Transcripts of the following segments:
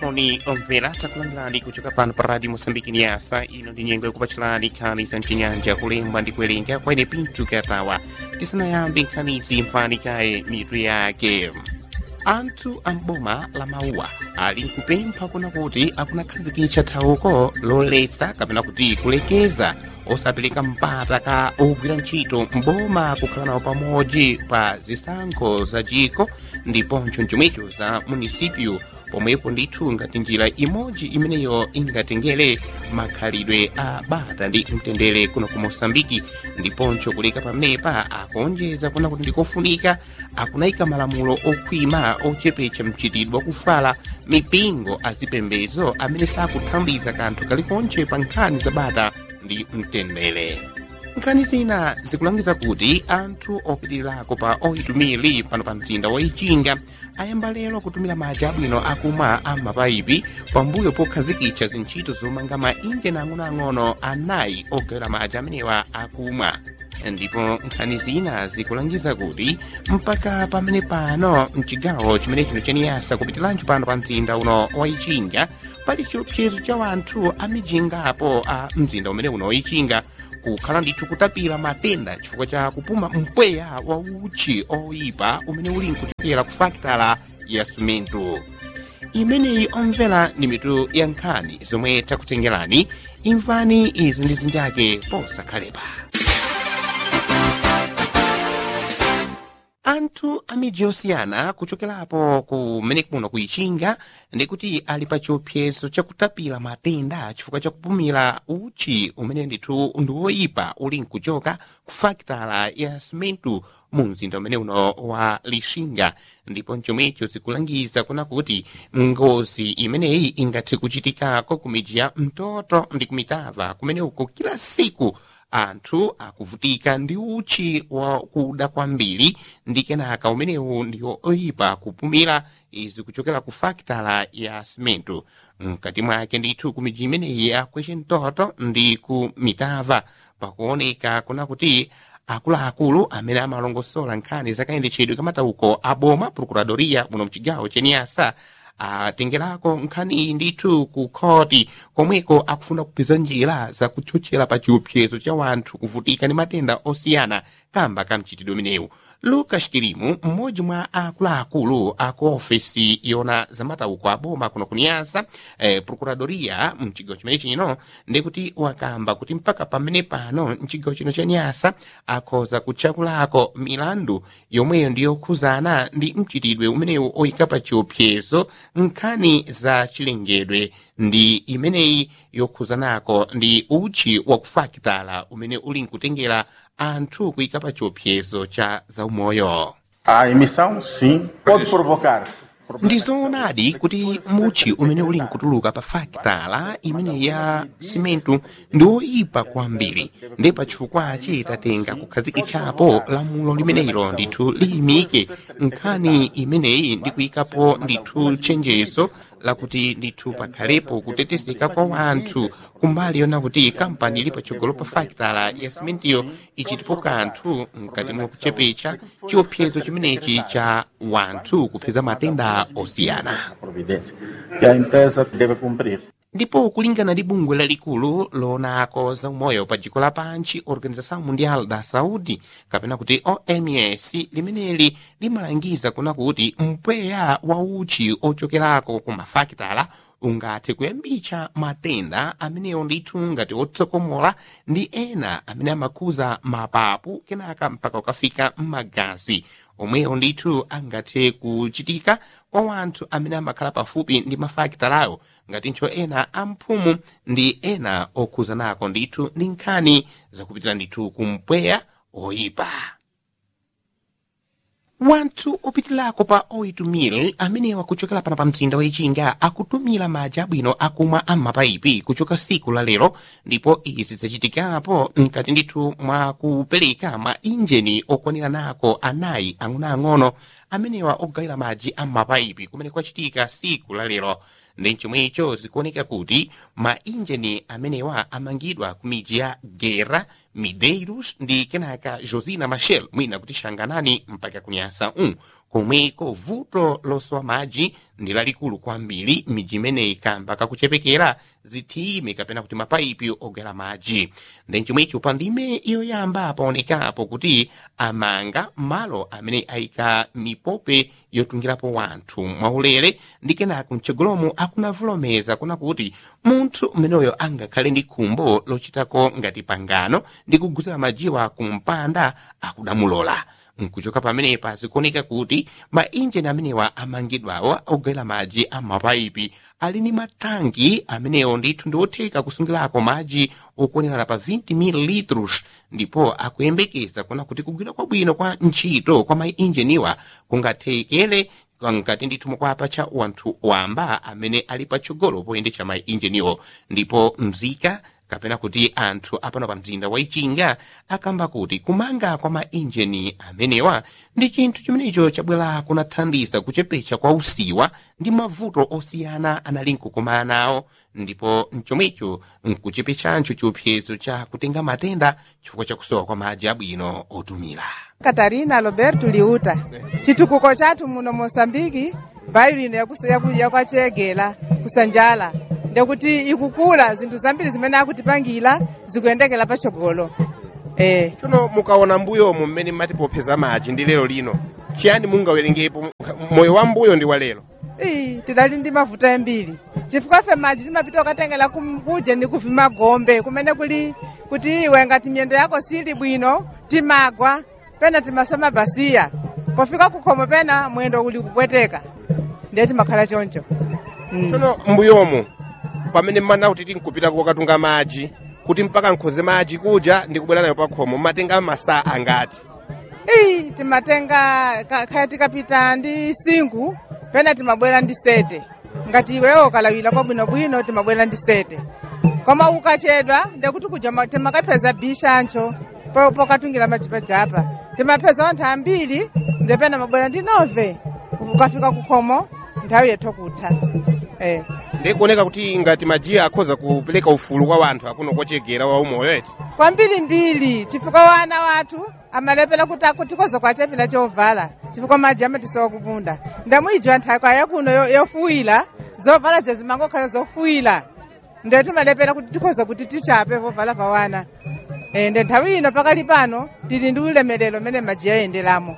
moni omvera takulandirani kuchoka pano pa radio moçambique niasa ino ndi nyengo yakupatsalani nkhani za mchinyanja kulemba ndi kuwerenga kwaine pinto katawa tisanayambe nkhanizi mfani kaye mitu yake anthu amboma la mauwa ali nkupempha kuna kuti akunakhazikitsa thawuko loletsa kapena kuti kulekeza osapereka mpata ka ogwira ntchito mboma kukhala nawo pamodzi pa zisankho za jiko ndiponso mchomwecho za munisipyu pomwepo ndithu ngati njira imodzi imeneyo ingatengere makhalidwe a bata ndi mtendere kuno ku moçambiki ndiponso kuleka pamenepa akuonjeza kuna kuti ndikofunika akunayika malamulo okhwima ochepetsa mchitidwe wakufala mipingo azipembedzo amene sakuthandiza kanthu kalikonse pa nkhani za bata ndi mtendere nkhani zina zikulangiza kuti anthu opitilirako pa oitumiri pano pa mzinda wa ichinga ayamba lero kutumira madzi abwino akumwa a mapayipi pambuyo pokhazikitsa zintchito zomanga mainjini ang'onoang'ono anayi ogawira madzi amenewa akumwa ndipo nkhani zina zikulangiza kuti mpaka pamene pano mchigawo chimene chino chaniyasa kupitilanso pano pa mzinda uno wa ichinga pali chiopsezo cha wanthu amijingapo a mzinda umene uno wa ichinga kukhala ndithu kutapira matenda chifukwa cha kupuma mpweya wa uchi oyipa umene uli nkuchokera ku fakitala ya simento imeneyi omvera ndi mitu ya nkhani zomwe takutengerani imvani izi ndi zinjake posakhalepa anthu a midzi yosiyana kuchokerapo kumene kuno kuichinga ndikuti ali pa chiopsezo chakutapira matenda chifukwa chakupumira uchi umene ndithu ndi woyipa uli nkuchoka ku fakitala ya simentu mu mzinda umene uno wa lixinga ndipo mchomwecho zikulangiza kuna kuti ngozi imeneyi ingathe kuchitikako ku midzi ya mtoto ndi kumitava kumene uko kila siku anthu akuvutika ndi uchi wa kuda kwambiri ndi kenaka umenewu ndiwo oyipa kupumira izi kuchokera ku fakitala ya simento mkati mwake ndithu ku midzi imeneyi akweshe mtoto ndi ku mitava pakuoneka kuna kuti akuluakulu amene amalongosola nkhani zakayendetsedwe kamatauko aboma procuradoria muno mchigawo cheniyasa atengerako nkhani iyi ndithu ku khoti komweko akufuna kupeza njira zakutchotchera pa chiopsezo cha wanthu kuvutika ndi matenda osiyana kamba ka mchitidwe umenewu lucas kirimu mmodzi mwa akuluakulu aku ofesi yona zamatauko aboma kuno kuniyasa eh, procuradoria mchigawo chimene chino ndikuti wakamba kuti mpaka pamene pano mchigawo chino cha nyasa akhoza kutchakulako milandu yomweyo ndiyokhuzana ndi mchitidwe umenewu oyika pa chiopsezo nkhani za chilengedwe ndi imeneyi yokhuzanako ndi uchi wakufakitala umene uli nkutengera anthu kuyika pa chiopsezo cha zaumoyo A emissão, sim, pode provocar ndizoonadi kuti muchi umene uli nkutuluka pa fakitala imene ya simentu ndi oyipa kwambiri ndi pa chifukwachi tatenga kukhazikitsapo lamulo limenelo ndithu liyimike nkhani imeneyi ndi kuyikapo ndithu chenjezo lakuti ndithu pakhalepo kutetezeka kwa wanthu kumbali yona kuti kampani ili patsogolo pa fakitala ya simentiyo ichitipo kanthu mkati mwa kuchepetsa chiopsezo chimenechi cha wanthu kupeza matenda osiyana providência que a empresa deve cumprir. ndipo kulingana ndi bungwe lalikulu loonako za umoyo pa dziko lapansi organização mundial da saúde kapena kuti oms limeneli limalangiza kuna kuti mpweya wa uchi ochokerako ku mafakitala ungathe kuyambitsa matenda amenewo ndithu ngati otsokomola ndi ena amene amakhuza mapapu kenaka mpaka ukafika m'magazi omwewo ndithu angathe kuchitika kwa wanthu amene amakhala pafupi ndi mafakitalayo ngatinso ena amphumu ndi ena okhuzanako ndithu ndi nkhani zakupitira ndithu kumpweya oyipa wanthu opitilako pa oitumire amenewa kuchokera pano pa mzinda wa ichinga akutumira madzi abwino akumwa am'mapayipi kuchoka siku la lero ndipo izi zachitikapo mkati ndithu mwa kupereka ma injini okwanira nako anayi ang'onoang'ono amenewa ogawira madzi am'mapayipi kumene kwachitika siku la lero ndi chomwecho zikuoneka kuti mainjini amenewa amangidwa ku midzi ya gera mideiros ndi kenaka josina machel mwina kuti shanganani mpaka kunyasa um komweko vuto losowa madzi ndi lalikulu kwambiri midzi imeneyi kamba kakuchepekera zithime kapena kuti mapaipi ogera madzi ndi chomwecho pa ndime yoyamba paonekapo kuti amanga malo amene ayika mipope yotungirapo wanthu mwaulere ndi kenaka mtsogolomo akunavulomeza kuna kuti munthu mmeneyo angakhale ndi khumbo lochitako ngati pangano ndi kuguzira majiwa kumpanda akudamulola nkuchoka pamenepa zikuoneka kuti mainjini amenewa amangidwawa ogwera madzi a mapaipi ali ni matangi amenewo ndithu ndi otheka kusungirako madzi okuonerana pa 20 ml ndipo akuyembekeza kuna kuti kugwira kwabwino kwa ntchito kwa mainjiniwa kungathekere ngati ndithu mukwapa cha wanthu wamba amene ali patsogolo poyendetsa mainjiniwo ndipo mzika kapena kuti anthu apano pa mzinda wa ichinga akamba kuti kumanga kwa mainjini amenewa ndi chinthu chimenecho chabwera kunathandiza kuchepetsa kwa usiwa ndi mavuto osiyana anali nkukumana nawo ndipo mchomwecho nkuchepetsancho chiopsezo cha kutenga matenda chifukwa cha kusowa kwa madzi abwino otumira katarina roberto liuta chitukuko chathu muno mosambiki mbayo ino yakuya kwachegera kusanjala ndekuti ikukula zinthu zambiri zimene akutipangira zikuyendekera patsogolo eh. tsono mukaona mbuyomu mmene mmatipopeza madzi ndi lero lino chiyani mungawerengepo moyo wa mbuyo ndi wa lero Ii, tidali ndi mavuto ambiri chifukwa fe madzi timapita ukatengera kuje ndi kuvima gombe kumene kuli kuti iwe ngati miyendo yako sili bwino timagwa pena timasoma basiya pofika kukhomo pena mwendo uli kupweteka ndiye timakhala choncho mm. tsono mbuyomu pamene mmana kuti tinkupita kokatunga madzi kuti mpaka nkhoze madzi kuja ndi kubwera nayo pakhomo mmatenga masaa angati Ii, timatenga ka- khaya tikapita ndi singu pena timabwera ndi sete ngati iwewo ukalawira kwabwinobwino timabwera ndi sete koma ukachedwa ndekuti kuja ma- timakapeza bishancho po- pokatungira madzi pajapa timapeza anthu ambiri ndepena mabwera ndi nove ukafika kukhomo nthawi yethu kutha eh. ndikuoneka kuti ngati majiya akhoza kupereka ufulu kwa wanthu akuno kochegera wa umoyo eti kwambirimbiri chifukwa wana wathu amalepera kuti akutikoza kwachapira chovala chifukwa madzi amatisowa kupunda ndamuyijwa nthaka yakuno yo- yofuwira zovala zazimangokhala zofuwira nde timalepera kuti tikhoza kuti tichape vovala va wana e, nde nthawi ino pakali pano tili ndi ulemerero umene madzi ayenderamo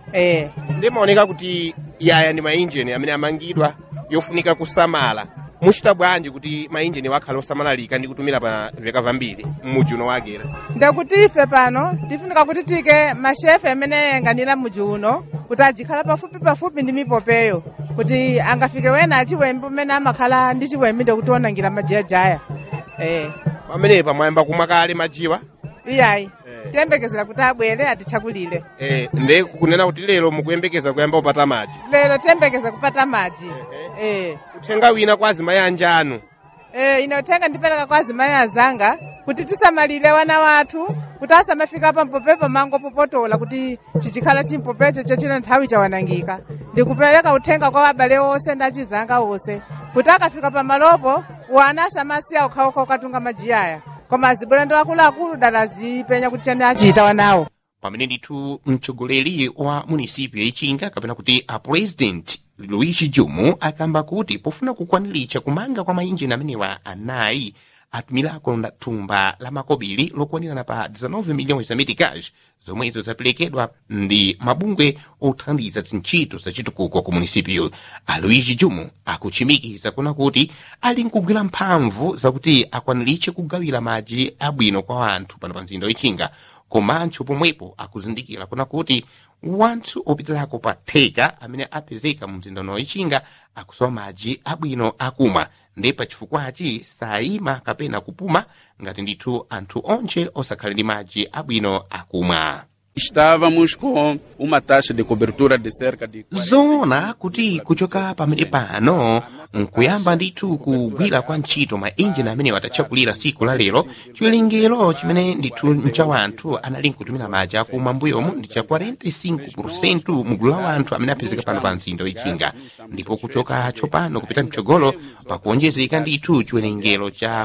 e. ndimaoneka kuti yaya ndi mainjini amene amangidwa yofunika kusamala muchita bwanji kuti mainjini wakhale osamalalika ndi kutumira pa veka vambiri m'mudzi uno wagera ndekuti ife pano tifunika kuti tike mashefe amene ayanganira mudzi uno kuti ajikhala pafupi pafupi ndi mipopeyo kuti angafike wena achiwembe umene amakhala ndi chiwembe ndekuti onangira majayajaya eh. pamenepa mwayamba kumwa kale majiwa iyayi Eh. tiyembekezera kuti abwere atichakulire eh, ndi kunena kuti lero mukuyembekeza kuyamba kupata madzi lero tiyembekeza kupata madzi eh. uthenga wina kwa azimayi anjanu Eh, inothenga ndipereka kwa azimayi azanga kuti tisamalire wana wathu kuti asamafika pampopepo mango popotola kuti chichikhala chimpopecho chochina nthawi chawanangika ndikupereka uthenga kwa abale onse ndi achizanga onse kuti akafika pamalopo wana asamasiya okhaokha okatunga majiyaya koma azibwera ndi akuluakulu dala azipenya kuti chani achita wanawo pamene ndithu mtsogoleri wa munisipyo yachinga kapena kuti a president luigi jumu akamba kuti pofuna kukwaniritsa kumanga kwa mainjini amenewa anayi atumirako na thumba la makobiri lokwanirana pa 19 miliyoni za meticage zomwezo zaperekedwa ndi mabungwe othandiza zintchito zachitukuko ku munisipyo a luigi jumu akuchimikiza kuna kuti ali nkugwira mphamvu zakuti akwaniritse kugawira madzi abwino kwa anthu pano pa mzinda wachinga komanso pomwepo akuzindikira kuna kuti wanthu opitirako pa theka amene apezeka mu mzinda uno wachinga akusowa madzi abwino akumwa ndi pachifukwachi sayima kapena kupuma ngati ndithu anthu onse osakhale ndi madzi abwino akumwa Estávamos com uma taxa de cobertura de cerca de 40. zoona kuti kuchoka pamene pano nkuyamba ndithu kugwira kwa ntchito ma injini amene watatchakulira siku la lero chiwerengero chimene ndithu ncha wanthu anali nkutumira maji akumwa mbuyomu ndi cha 45 mugulu la wanthu amene apezeka pano pa mzinda wichinga ndipo kuchoka tsopano kupita mtsogolo pakuonjezeka ndithu chiwerengero cha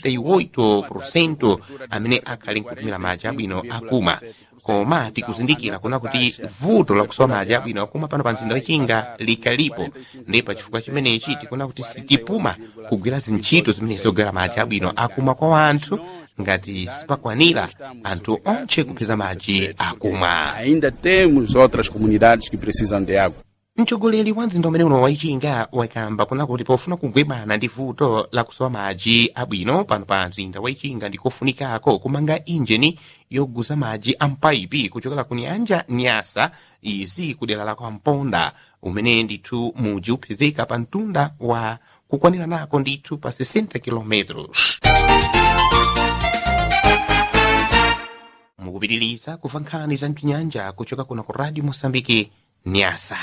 48 amene akhali nkutumira maji abwino akumwa koma tikuzindikira kuna kuti vuto lakusowa maji abwino akumwa pano pa mzinda wachinga likalipo ndi pa chifukwa chimenechi tikuna kuti sitipuma kugwira zintchito zimene zogwera maji abwino akumwa kwa wanthu ngati sipakwanira anthu onche kupeza maji akumwa Ainda temos outras comunidades que precisam de água. mtsogoleri wa mzinda umene uno waichinga wakamba kuna kuti pofuna kugwebana ndi vuto lakusowa madzi abwino pano pa mzinda waichinga ndikofunikako kumanga injini yoguza madzi a mpaipi kuchokera ku nyanja nyasa izi kudera la kwamponda umene ndithu muji upezeka pa mtunda wa kukwanira nako ndithu pa 60 kilometros mukupitiriza kumva nkhani za mchinyanja kuchoka kuno ku radio mosambiki nyasa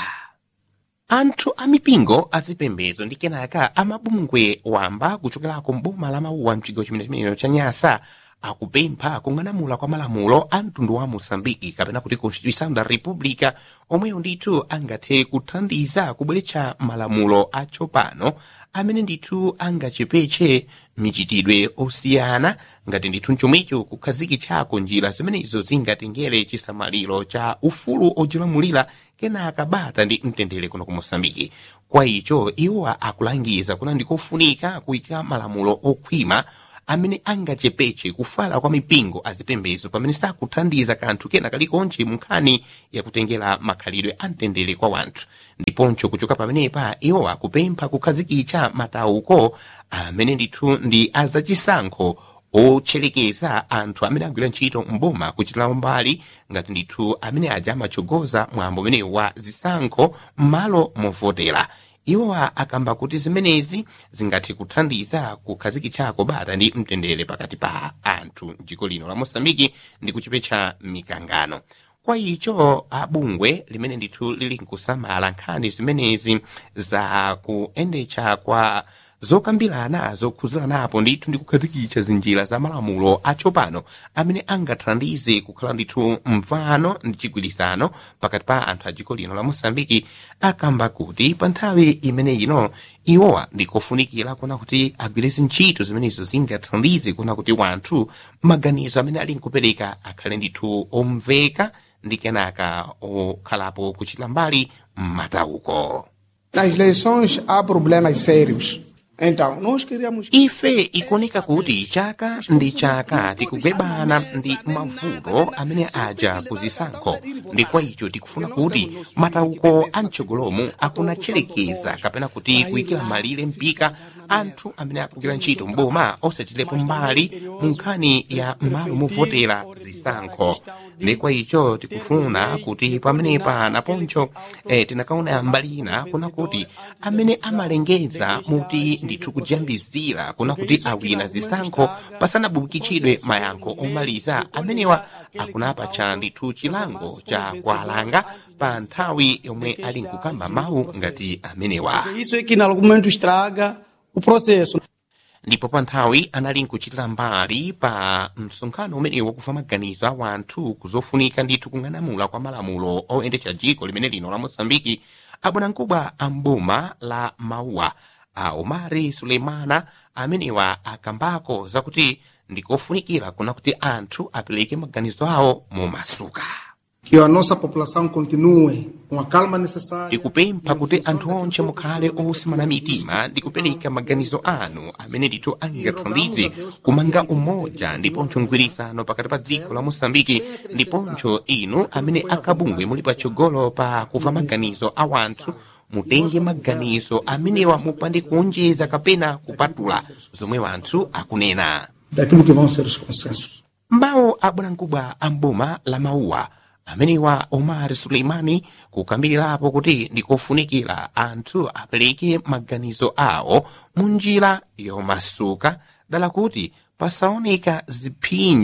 anthu a mipingo azipembedzo ndi kenaka amabungwe wamba kuchokerako mboma la mauwa mchigawo chimenechimenecho cha nyasa akupempha kung'anamula kwa malamulo a mtundu wa mosambiki kapena kuti constituição da república omweyo ndithu angathe kuthandiza kubweretsa malamulo atsopano amene ndithu angachepeche michitidwe osiyana ngati ndithu mchomwecho kukhazikitsako njira zimenezo zingatengere chisamaliro cha ufulu odzilamulira kenaka bata ndi mtendere kuno ku mosambiki kwa icho iwowa akulangiza kuna ndikofunika kuyika malamulo okhwima amene angachepeche kufala kwa mipingo azipembedzo pamene sakuthandiza kanthu kena kalikonse mu nkhani yakutengera makhalidwe a mtendere kwa wanthu ndiponso kuchoka pamenepa iwo akupempha kukhazikitsa matauko amene ndithu ndi azachisankho otcherekeza anthu amene agwira ntchito mboma kuchitira mbali ngati ndithu amene aja amatsogoza mwambo umenewu wa zisankho m'malo movotera iwowa akamba kuti zimenezi zingathe kuthandiza kukhazikitsako bata ndi mtendere pakati pa anthu mdziko lino la mosambiki ndi kuchepetsa mikangano kwa icho abungwe limene ndithu lili nkusamala nkhani zimenezi za kuyendetsa kwa zokambirana zokhuziranapo ndithu ndi kukhazikitsa zinjira za malamulo atsopano amene angathandize kukhala ndithu mvano ndi chigwirizano pakati pa anthu a dziko lino la mosambiki akamba kuti pa nthawi imene ino iwowa ndikofunikira kuona kuti agwireze ntchito zimenezo zingathandize kuona kuti wanthu maganizo amene ali nkupereka akhale ndithu omveka ndi kenaka okhalapo kuchita mbali m'matauko Nas eleições há problemas sérios. Então, nós queríamos. ife ikuoneka kuti chaka ndi chaka tikugwebana ndi mavuto amene aja kuzisankho ndi kwa icho tikufuna kuti matauko a mtsogolomu akunatcherekeza kapena kuti kuyikira malire mpika anthu amene akugwira ntchito mboma osachitirepo mbali mu nkhani ya malo movotera zisankho ndi kwa icho tikufuna kuti pamenepa naponso eh, tinakaona mbali ina kuna kuti amene amalengeza muti ndithu kujambizira kuna kuti awina zisankho pasanabukitsidwe mayankho omaliza amenewa akunapatcha ndithu chilango cha kualanga pa nthawi yomwe ali nkukamba mawu ngati amenewa Isso é que em algum momento estraga o processo. ndipo pa nthawi anali nkuchitira mbali pa msonkhano umenewu wakufa maganizo a wanthu kuzofunika ndithu kung'anamula kwa malamulo oyendetsa dziko limene lino la mosambiki abwanamkubwa a mboma la mauwa a omari suleimana amenewa akambako zakuti ndikofunikira kuna kuti anthu apereke maganizo awo momasuka Que a nossa população continue com a calma necessária. ndikupempha kuti anthu onse mukhale osimana mitima ndi kupereka maganizo anu amene ndithu angathandize kumanga umoja ndiponso mgwirizano pakati pa dziko la mosambiki ndiponso inu amene akabungwe muli patsogolo pa kuva maganizo a wanthu mutenge maganizo amenewa mupande kuonjeza kapena kupatula zomwe wanthu akunena Daquilo que vão ser os consensos. mbawo abwanamkubwa a mboma la mauwa amenewa omar suleimani kukambirirapo kuti ndikofunikira anthu apereke maganizo awo mu njira yomasuka dala kuti pasaoneka ziphinjo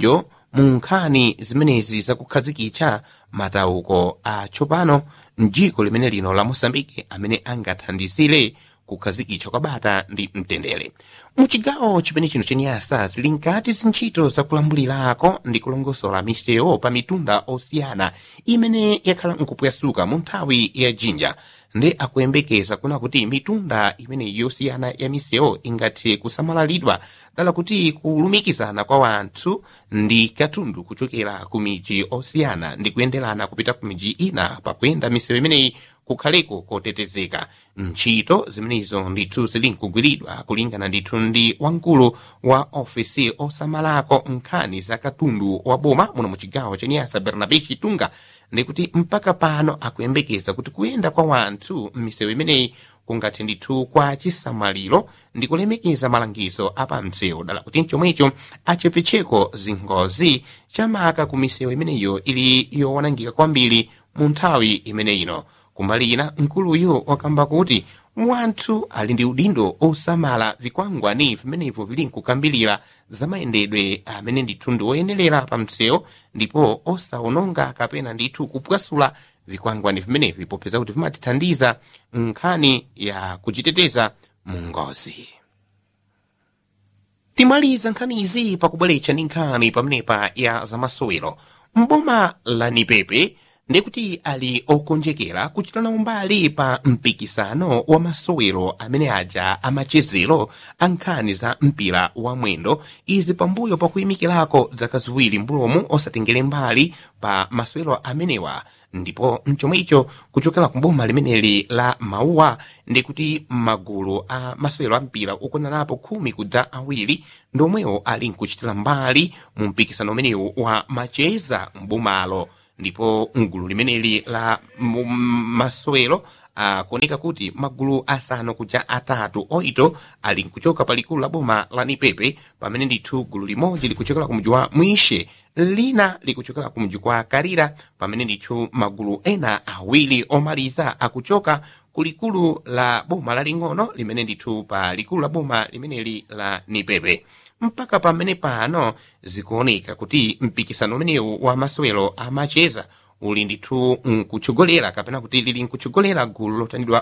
mu nkhani zimenezi zakukhazikitsa matauko atsopano mdziko limene lino la mosambike amene angathandizire kukhazikitsa kwa bata ndi mtendere muchigawo chimene chino chenyasa zili nkati zintchito zakulambulirako ndi kulongosola misewu pa mitunda osiyana imene yakhala nkupwasuka mu nthawi ya jinja ndi akuyembekeza kuna kuti mitunda imene yosiyana ya misewu ingathe kusamalalitidwa dala kuti kulumikizana kwa wanthu ndi katundu kuchokera ku miji osiyana ndi kuyenderana kupita ku miji ina pakuyenda misewu imeneyi kukhaleko kotetezeka ntchito zimenezo ndithu zili nkugwiridwa kulingana ndithu ndi wamkulu wa ofisi osamalako nkhani za katundu wa boma muno mu chigawo chenyasa bernabe chitunga ndikuti mpaka pano akuyembekeza kuti kuyenda kwa wanthu m'misewu imeneyi kungathe ndithu kwa chisamaliro ndi kulemekeza malangizo apamsewu dala kuti mchomwecho achepetseko zingozi chamaka ku misewu imeneyo ili yowanangika kwambiri mu nthawi imene ino kumbali ina mkuluyu wakamba kuti wanthu ali ndi udindo osamala vikwangwani vimenevyo vili nkukambirira za mayendedwe amene ndithu ndi oyenerera pa msewu ndipo osawononga kapena ndithu kupwasula vikwangwani vimenevi popeza kuti vimatithandiza nkhani ya kuchiteteza mu ngozi timaliza nkhanizi pakubweretsa ndi nkhani pamenepa ya zamasowero mboma la nipepe ndikuti ali okonjekera kuchitana umbali pa mpikisano wa masowero amene aja amachezero a nkhani za mpira wa mwendo izi pambuyo pakuyimikirako dzaka ziwiri mbulomu osatengere mbali pa masowero amenewa ndipo mchomwecho kuchokera ku boma limeneli la mauwa ndikuti magulu a masewero a mpira okwananapo khumi kudza awiri ndomwewo ali nkuchitira mbali mu mpikisano umenewu wa macheza mbomalo ndipo mgulu limeneli la masewero akuoneka kuti magulu asanu kuja atatu oito ali nkuchoka pa likulu la boma la nipepe pamene ndithu gulu limodzi likuchokera ku mji wa mwishe lina likuchokera ku mji kwa karira pamene ndithu magulu ena awiri omaliza akuchoka ku likulu la boma laling'ono limene ndithu pa likulu la boma limeneli la nipepe mpaka pamene pano zikuoneka kuti mpikisano umenewu wa masewero amacheza uli ndithu nkutsogolera kapena kuti lili nkutsogolera gulu lotanidwa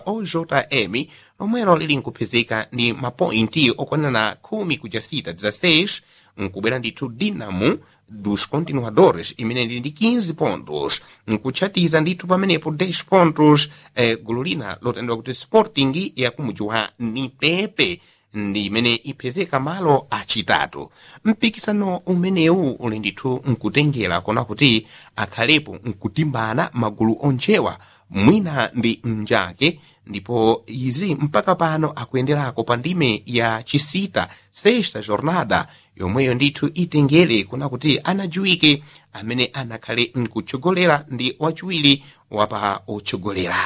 ojm lomwelo lili nkupezeka ndi mapointi okwanana khumi kuja sita 16 nkubwera ndithu dinamo dos continuadores imene ili ndi 15 pontos nkutchatiza ndithu pamenepo 10 pontos eh, gulu lina lotanidwa kuti sporting yakumuji wa nipepe ndi imene ipezeka malo achitatu mpikisano umenewu uli ndithu nkutengera kona kuti akhalepo nkutimbana magulu onchewa mwina ndi mnjake ndipo izi mpaka pano akuyenderako pa ndime ya chisita sexta jornada yomweyo ndithu itengere kuna kuti anajuwike amene anakhale nkutchogolera ndi wachiwiri wapa otchogolera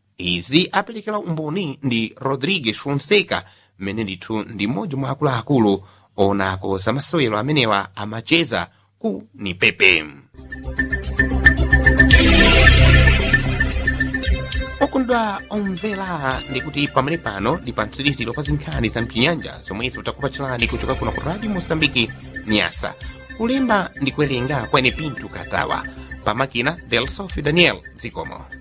izi aperekera umboni ndi rodrigues fonseca mmene ndithu ndi mmodzi mwa akuluakulu onako za masewero amenewa amacheza ku nipepe okondwa omvera ndikuti pamene pano ndi pa mtsiriziro pa zinkhani za mchinyanja zomwe zitakupatsalani kuchoka kuno ku radio mosambiki nyasa kulemba ndi kuwerenga kwene pintu katawa pamakina del sofi daniel zikomo